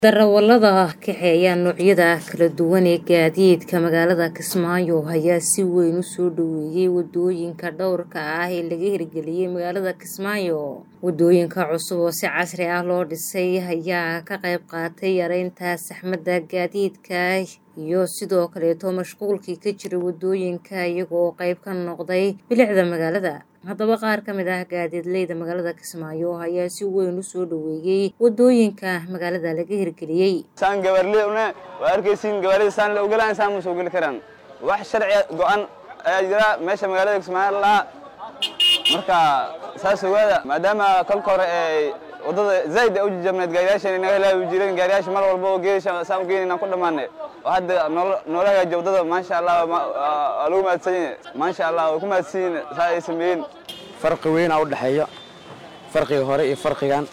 Darawallada kaxeeya noocyada kala duwan ee gaadiidka magaalada Kismaayo ayaa si weyn u soo dhoweeyay wadooyinka dhowrka ah ee laga hirgeliyay magaalada Kismaayo. Wadooyinka cusub oo si casri ah loo dhisay ayaa ka qayb qaatay yareynta saxmadda gaadiidka iyo sidoo kaleeto mashquulkii ka jiray wadooyinka iyaga oo qayb ka noqday bilicda magaalada. Haddaba qaar ka mid ah gaadiidleyda magaalada Kismaayo ayaa si weyn u soo dhoweeyay wadooyinka magaalada laga hirgeliyay. saan gabarley una waa arkaysiin gawaarida saan la ogolaan saan ma soo geli karaan wax sharci go'an ayaa jira meesha magaalada Kismaayo lahaa marka saas ogaada maadaama kolka hore ee wadada zaid ay u jajabneed gaariyaashan inaga helaabi jireen gaariyaasha mar walba oo geesha saan u geyn inaan ku dhammaanay oo hadda noola hagaajiya wadada maasha allah waa lagu mahadsan yahay maasha allah way ku mahadsan yihiin saa ay sameeyeen farqi weyn aa u dhexeeya farqiga hore iyo farqigan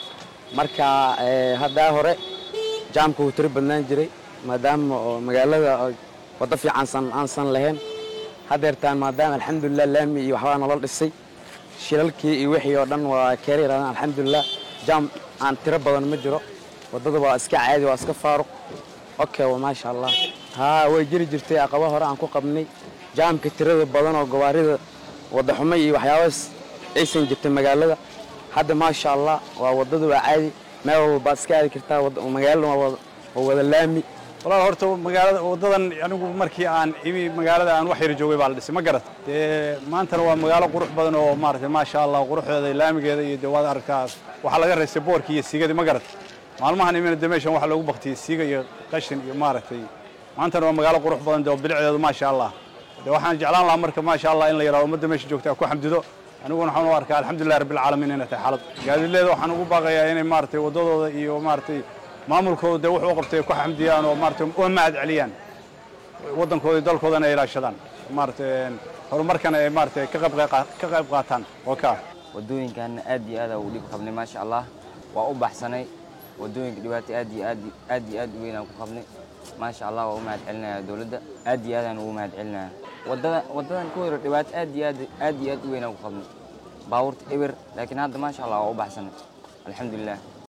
marka haddaa hore jaamka wuu tiro badnaan jiray maadaama oo magaalada waddo fiicansan aansan lahayn haddeertaan maadaama alxamdulilah laami iyo waxbaa nolol dhisay shilalkii iyo wixii oo dhan waa keera yaraadaan alxamdulilah jaam aan tiro badan ma jiro waddada waa iska caadi waa iska faaruq okay waa maasha allah haa way jiri jirtay aqaba hore aan ku qabnay jaamka tirada badan oo gawaarida wadda xumo iyo waxyaabahaas aysan jirtay magaalada hadda maasha allah waa waddada waa caadi meel walbaad iska aadi kartaa magaalada waa wada laami walaal horta magaalada waddadan anigu markii aan imi magaalada aan wax yar joogay baa la dhisay ma garat dee maantana waa magaalo qurux badan oo maaragtay maasha allah quruxdeeda laamigeeda iyo dee waad aragtaa waxaa laga raystay boorkii iyo siigadii ma garat maalmahan imina dee meeshan waxaa loogu baktiyey siiga iyo qashin iyo maaragtay maantana waa magaalo qurux badan dee oo bilicdeedu maasha allah dee waxaan jeclaan lahaa marka maasha allah in la yidhahdo ummadda meesha joogta ku xamdido aniguna waxaan u arkaa alxamdulilah rabbilcaalamiin inay tahay xaalad gaadiidleeda waxaan ugu baaqayaa inay maaragtay waddadooda iyo maaragtay maamulkooda dee wuxuu qabtay ku xamdiyaan oo maaragtay u mahad celiyaan waddankooda iyo dalkoodana ay ilaashadaan maaragtay horumarkana ay maaragtay ka qayb ka qayb qaataan oo ka wadooyinkaana aad iyo aad u dhib qabnay maasha allah waa u baxsanay wadooyinka dhibaato aad iyo aad aad iyo aad u weyn aan ku qabnay maasha allah waa u mahad celinayaa dowladda aad iyo aad aan ugu mahad celinayaa waddada waddadan ku hore dhibaato aad iyo aad aad iyo aad u weyn aan ku qabnay baabuurta eber laakiin hadda maasha allah waa u baxsanay alxamdulilah